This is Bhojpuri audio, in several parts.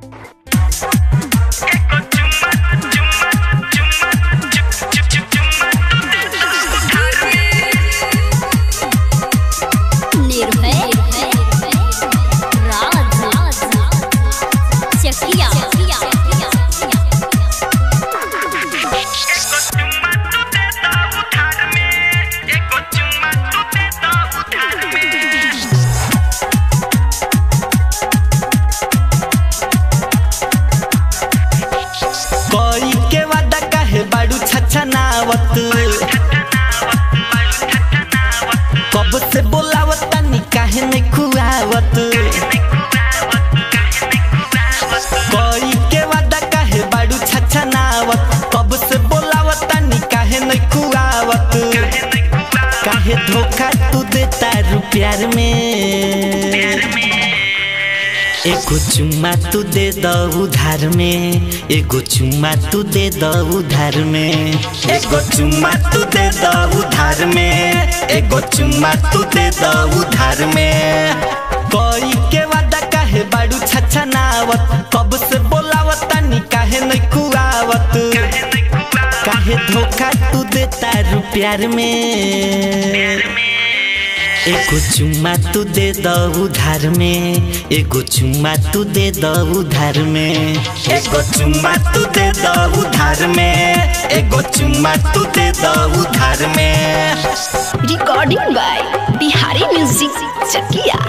निर्भय राज चकिया कोई के वादा काहे बाड़ू छछा नावत कब से बोलावत तनी काहे नहीं खुआवत कोई के वादा काहे बाड़ू छछा नावत कब से बोलावत तनी काहे नहीं खुआवत काहे धोखा तू देता रू प्यार में एगो चुम्मा तू दे द उधार में एगो चुम्मा तू दे द उधार में एगो चुम्मा तू दे द उधार में एगो चुम्मा तू दे द उधार में कोई के वादा काहे बाड़ू छछा नावत कब से बोलावत तनी काहे नहीं खुआवत काहे धोखा तू देता रू प्यार में एगो चुम्मा तू दे द उधार में एगो चुम्मा तू दे द उधार में एगो चुम्मा तू दे द उधार में एगो चुम्मा तू दे द उधार में recording by Bihari music Chakia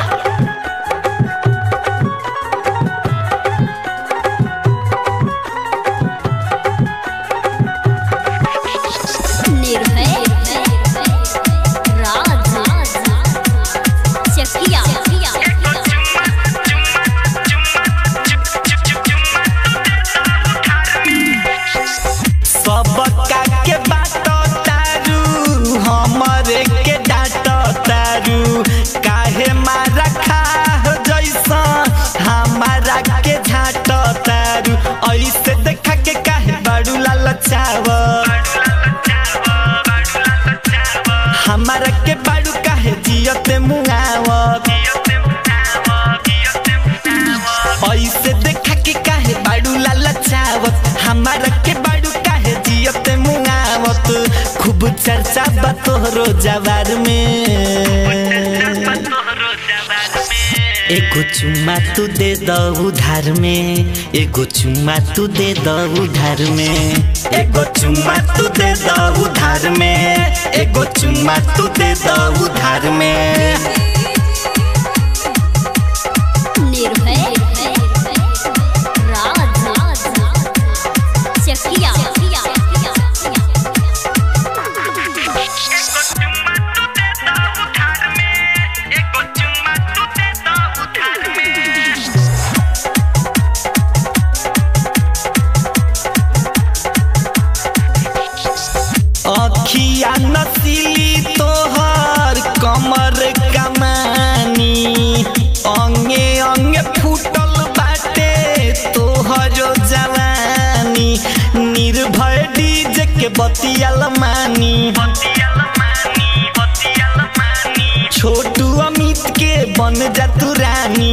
Nirbhay Raj Chakia सबका के बात तारू हमरे के डांट तारू काहे मारा खा जैसा हमारा के झाट तारू ऐसे देखा के काहे बड़ू लालचाव हमारा के बाड़ू काहे जियते मुआवत ऐसे देखा के काहे बाड़ू लालचावत हमारा के बाड़ू काहे जियते मुआवत खूब चर्चा बा तोहरो जवार में एगो चुम्मा तू दे द उधार में एगो चुम्मा तू दे द उधार में एगो चुम्मा तू दे द उधार में एगो चुम्मा तू दे द उधार में निर्भय राज चकिया अखिया नसीली तोहर कमर कमानी अंगे अंगे फूटल बाटे तोहरो जवानी निर्भय डीजे के बतियाल मानी छोटू अमित के बन जा तू रानी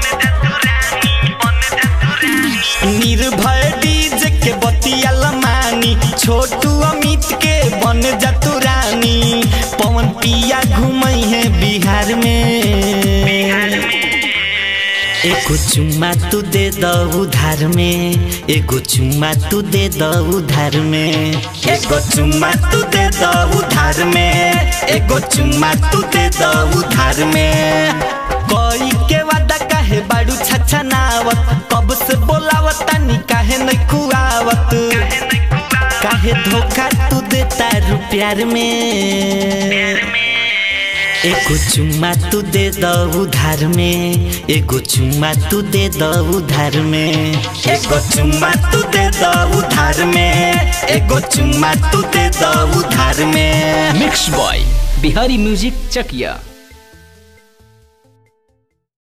निर्भय डीजे के बतियाल मानी छोटू अमित के बन जा तू रानी पवन पिया घूमई है बिहार में एगो चुम्मा तू दे द उधार में एगो चुम्मा तू दे द उधार में एगो चुम्मा तू दे द उधार में एगो चुम्मा तू दे द उधार में कोई के वादा काहे बाड़ू छछा नावत कब से बोलावत तनी काहे नहीं खुआवत काहे धोखा तू देता रू प्यार में एगो चुम्मा तू दे द उधार में एगो चुम्मा तू दे द उधार में एगो चुम्मा तू दे द उधार में एगो चुम्मा तू दे द उधार में मिक्स बॉय बिहारी म्यूजिक चकिया